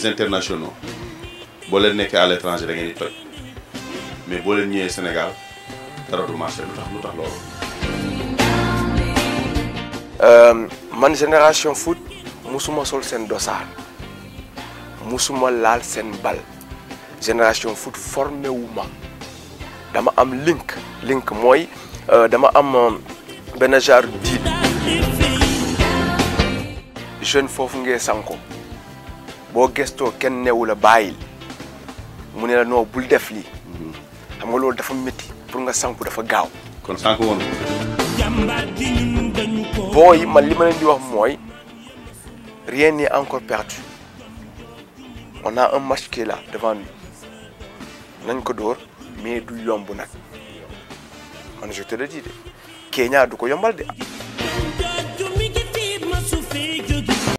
les internationaux boo leen nekkee à l'étranger da ngeen di toj mais boo leen ñëwee Sénégal dara du marché lu tax lu tax loolu. man génération foot musuma sol seen dosaar musuma laal seen bal génération foot formé wu ma dama am link link mooy dama am benn genre diit jeune foofu ngee sanko boo gestoo kenn newu la bàyyil mu ne la non bul def lii xam nga loolu dafa métti pour nga sanku dafa gaaw kon sànq woon booy man li ma leen di wax mooy rien n'est encore perdu on a un match qui est là devant nous nañ ko dóor mais du yomb nag man je te le dis de Kenya du ko yombal de